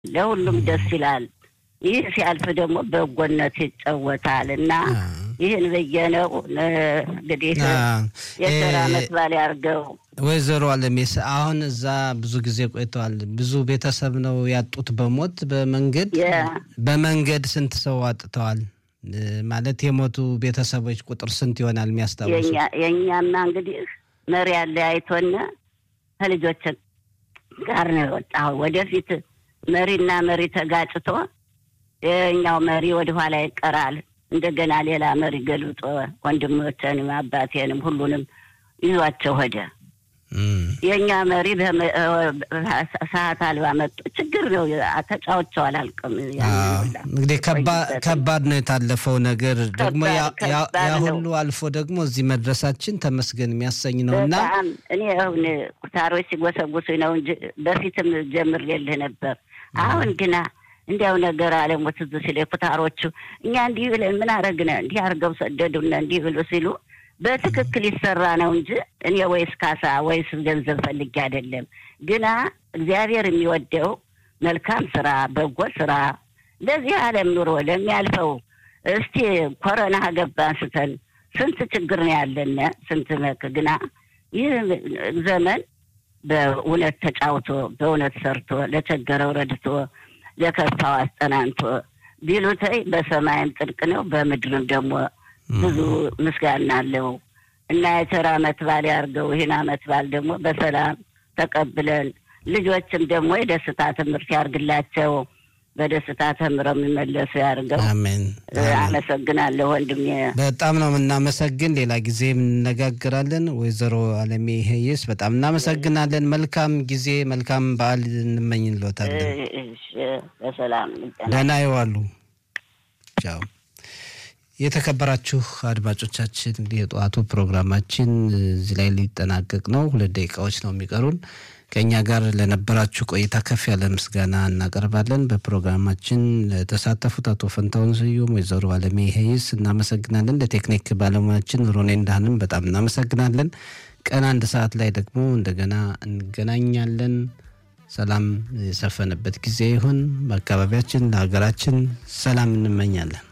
ለሁሉም ደስ ይላል። ይህ ሲያልፍ ደግሞ በጎነት ይጫወታል እና ይህን ብዬነው እንግዲህ የስራ መስባል ያርገው። ወይዘሮ አለሜስ አሁን እዛ ብዙ ጊዜ ቆይተዋል። ብዙ ቤተሰብ ነው ያጡት በሞት በመንገድ በመንገድ ስንት ሰው አጥተዋል? ማለት የሞቱ ቤተሰቦች ቁጥር ስንት ይሆናል የሚያስታውሱ? የእኛማ እንግዲህ መሪ ያለ አይቶን ከልጆች ጋር ነው የወጣው። ወደፊት መሪና መሪ ተጋጭቶ የኛው መሪ ወደኋላ ይቀራል። እንደገና ሌላ መሪ ገልብጦ ወንድሞችንም አባቴንም ሁሉንም ይዟቸው ሄደ። የእኛ መሪ ሰዓት አልባ መጡ። ችግር ነው። ተጫውቸው አላልቅም። እንግዲህ ከባድ ነው የታለፈው ነገር ደግሞ ያ ሁሉ አልፎ ደግሞ እዚህ መድረሳችን ተመስገን የሚያሰኝ ነው እና እኔ አሁን ኩታሮች ሲጎሰጉሱ ነው እንጂ በፊትም ጀምሬልህ ነበር። አሁን ግና እንዲያው ነገር አለሞ ትዝ ሲል ኩታሮቹ እኛ እንዲህ ብለን ምን አረግነ እንዲህ አርገው ሰደዱነ እንዲህ ብሎ ሲሉ በትክክል ይሰራ ነው እንጂ እኔ ወይስ ካሳ ወይስ ገንዘብ ፈልጌ አይደለም። ግና እግዚአብሔር የሚወደው መልካም ስራ፣ በጎ ስራ ለዚህ ዓለም ኑሮ ለሚያልፈው እስቲ ኮረና ገባ አንስተን ስንት ችግር ነው ያለነ ስንት መክ ግና ይህ ዘመን በእውነት ተጫውቶ በእውነት ሰርቶ ለቸገረው ረድቶ ለከፋው አስጠናንቶ ቢሉተይ በሰማይም ጥልቅ ነው በምድርም ደግሞ ብዙ ምስጋና አለው እና የቸር አመት በዓል ያርገው። ይህን አመት በዓል ደግሞ በሰላም ተቀብለን ልጆችም ደግሞ የደስታ ትምህርት ያርግላቸው። በደስታ ተምረው የሚመለሱ ያርገው። አሜን። አመሰግናለሁ ወንድሜ። በጣም ነው የምናመሰግን። ሌላ ጊዜ እንነጋግራለን። ወይዘሮ አለሜ ሄየስ በጣም እናመሰግናለን። መልካም ጊዜ፣ መልካም በዓል እንመኝልዎታለን። በሰላም ደህና ይዋሉ። ቻው። የተከበራችሁ አድማጮቻችን እንግዲህ የጠዋቱ ፕሮግራማችን እዚህ ላይ ሊጠናቀቅ ነው። ሁለት ደቂቃዎች ነው የሚቀሩን። ከእኛ ጋር ለነበራችሁ ቆይታ ከፍ ያለ ምስጋና እናቀርባለን። በፕሮግራማችን ለተሳተፉት አቶ ፈንታውን ስዩም፣ ወይዘሮ አለሜ ሄይስ እናመሰግናለን። ለቴክኒክ ባለሙያችን ሮኔ እንዳህንም በጣም እናመሰግናለን። ቀን አንድ ሰዓት ላይ ደግሞ እንደገና እንገናኛለን። ሰላም የሰፈነበት ጊዜ ይሁን። በአካባቢያችን ለሀገራችን ሰላም እንመኛለን።